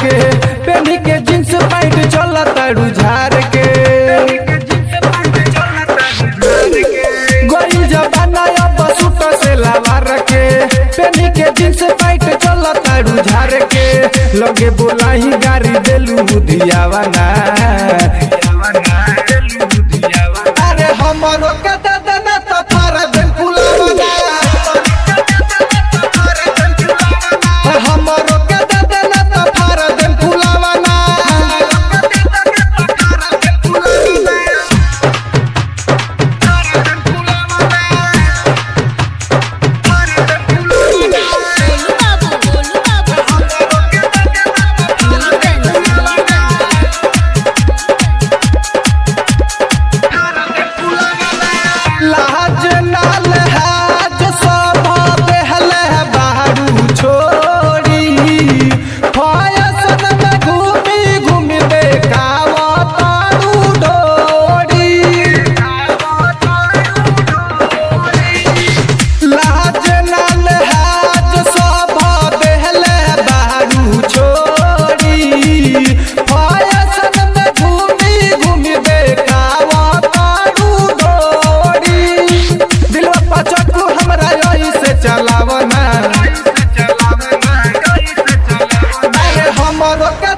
के पेनी के जींस पैंट चल तारू झार के गोरी जबाना अब सूट से लावार के पेनी के जींस पैंट चल तारू झार के लगे बोलाही गाड़ी देलू बुधियावा ना अरे हमरो के दादा ना तो फारा दे फुलावा हमरो के दादा ना तो फारा दे फुलावा ना गोलू बाबू गोलू बाबू लाज नाल हाज सब बेहल बारू छोड़ी फयसन में घूमी घूमी देखाव तारू डोरी लाज नाल हाज सब बेहल बारू छोड़ी फयसन में घूमी घूमी देखाव तारू डोरी दिलवा पचकू हमरा यही से चलावना अरे हमरो के